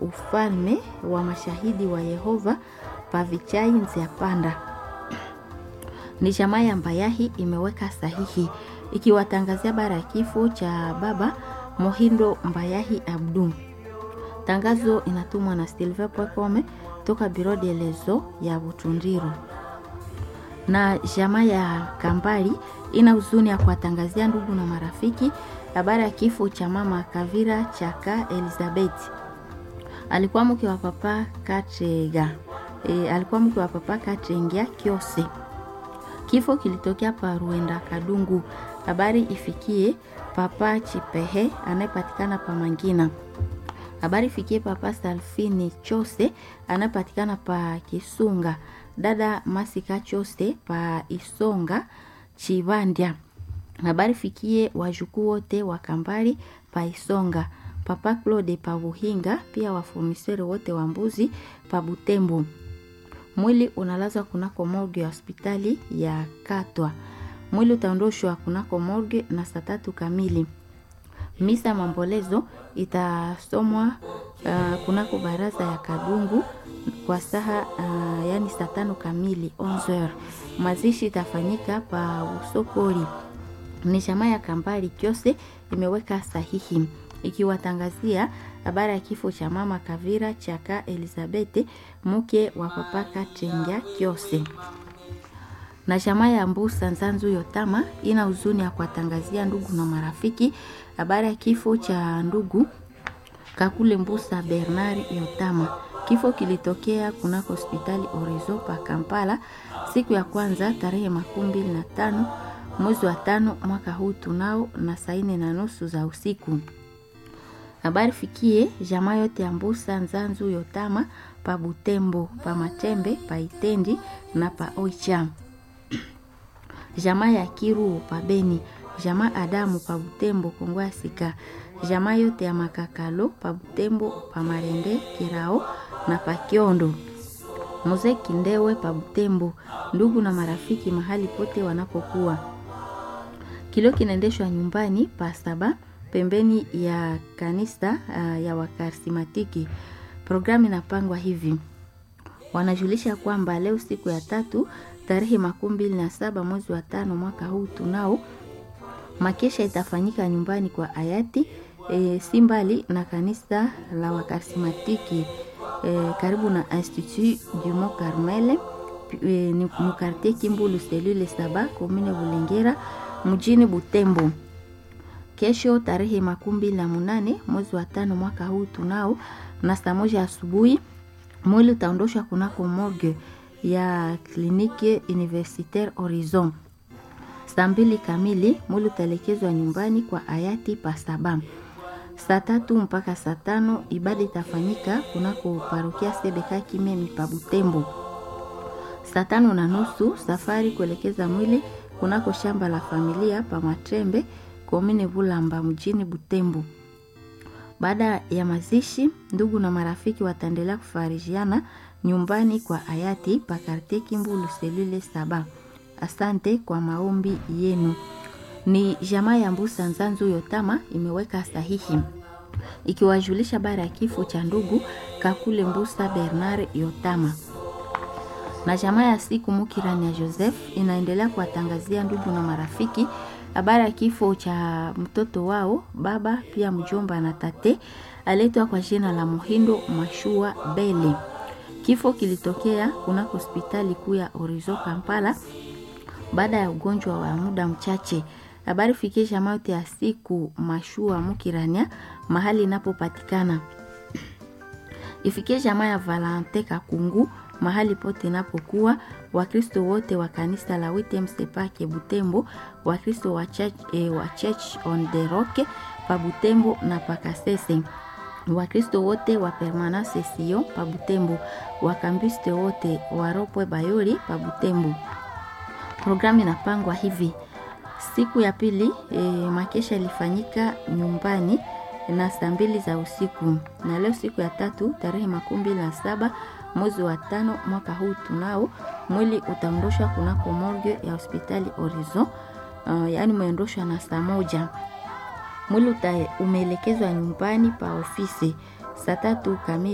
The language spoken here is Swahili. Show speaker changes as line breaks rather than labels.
ufalme wa mashahidi wa Yehova Pavichai Nziapanda. Ni jamaa ya Mbayahi imeweka sahihi ikiwatangazia bara ya kifo cha baba Mohindo Mbayahi Abdu. Tangazo inatumwa na Silver Pwekome toka Biro de Lezo ya Butundiru. Na jamaa ya Kambali ina huzuni ya kuwatangazia ndugu na marafiki habari ya kifo cha mama Kavira Chaka Elizabeth. Alikuwa mke wa papa Katrega. E, alikuwa mke wa papa Katrengia Kiose. Kifo kilitokea pa Ruenda Kadungu. Habari ifikie papa Chipehe anayepatikana pa Mangina. Habari ifikie papa Salfini Chose anayepatikana pa Kisunga. Dada Masika Chose pa Isonga Chivandya. Habari fikie wajukuu wote wa Kambali pa Isonga. Papa Claude pa Buhinga, pia wafumiseri wote wa mbuzi pa Butembo. Mwili unalazwa kunako morgue ya hospitali ya Katwa. Mwili utaondoshwa kunako morgue na saa tatu kamili. Misa mambolezo itasomwa uh, kunako baraza ya Kadungu kwa saha uh, yani saa tano kamili 11h. Mazishi itafanyika pa Usokori. Ni jamaa ya Kambali Kyose imeweka sahihi ikiwatangazia habari ya kifo cha mama Kavira Chaka Elizabeth mke wa papa Katrengia Kyose. Na jamaa ya Mbusa Nzanzu Yotama ina huzuni ya kuwatangazia ndugu na marafiki habari ya kifo cha ndugu Kakule Mbusa Bernard Yotama. Kifo kilitokea kunako hospitali Orizo pa Kampala siku ya kwanza tarehe makumi mbili na tano mwezi wa tano mwaka huu tunao na saa nne na nusu za usiku. Habari fikie jamaa yote ya Mbusa Nzanzu Yotama pa Butembo, pa Matembe, pa Itendi na pa Oicha. Jamaa ya Kiru pa Beni, jamaa Adamu pa Butembo Kongo ya Sika. Jamaa yote ya Makakalo pa Butembo, pa Marende, Kirao na pa Kiondo. Mzee Kindewe pa Butembo, ndugu na marafiki mahali pote wanapokuwa. Kilio kinaendeshwa nyumbani pa saba pembeni ya kanisa uh, ya Wakarismatiki. Programu inapangwa hivi, wanajulisha kwamba leo siku ya tatu tarehe makumi mbili na saba mwezi wa tano mwaka huu tunao makesha itafanyika nyumbani kwa hayati e, si mbali na kanisa la Wakarismatiki e, karibu na Institut du Mont Carmel e, ni mukartie Kimbulu selule saba komine Bulengera mjini Butembo. Kesho tarehe makumi mbili na munane mwezi wa tano mwaka huu tunao na saa moja asubuhi mwili utaondoshwa kunako morgue ya kliniki Universitaire Horizon. Saa mbili kamili mwili utaelekezwa nyumbani kwa hayati Pasaba. Saa tatu mpaka saa tano ibada itafanyika kunako parokia Sebeka Kimemi pa Butembo. Saa tano na nusu safari kuelekeza mwili kunako shamba la familia pa Matrembe komine Bulamba mjini Butembo. Baada ya mazishi, ndugu na marafiki wataendelea kufarijiana nyumbani kwa hayati pa kartie Kimbulu selule saba. Asante kwa maombi yenu. Ni jamaa ya Mbusa Nzanzu Yotama imeweka sahihi ikiwajulisha bara ya kifo cha ndugu Kakule Mbusa Bernard Yotama na jamaa ya siku Mukirani ya Joseph inaendelea kuwatangazia ndugu na marafiki habari ya kifo cha mtoto wao baba pia mjomba na tate aletwa kwa jina la Muhindo Mashua Bele. Kifo kilitokea kunako hospitali kuu ya Orizo Kampala baada ya ugonjwa wa muda mchache. Habari fikie jamaa yote ya siku Mashua Mukirania mahali inapopatikana, ifikie jamaa ya Valante Kakungu mahali pote inapokuwa Wakristo wote wa kanisa la Witemsepake Butembo, Wakristo wa church, eh, wa church on the rock pa Butembo na Pakasese, Wakristo wote wa Permanence Sion pa Butembo, Wakambiste wote wa Ropwe Bayoli pa Butembo. Programu inapangwa hivi: siku ya pili e, makesha ilifanyika nyumbani na saa mbili za usiku, na leo siku ya tatu tarehe makumi mbili na saba mwezi wa tano mwaka huu tunao mwili utaondoshwa kunako morgue ya hospitali Horizon. Uh, yaani umeondoshwa na saa moja. Mwili umeelekezwa nyumbani pa ofisi saa tatu kamili.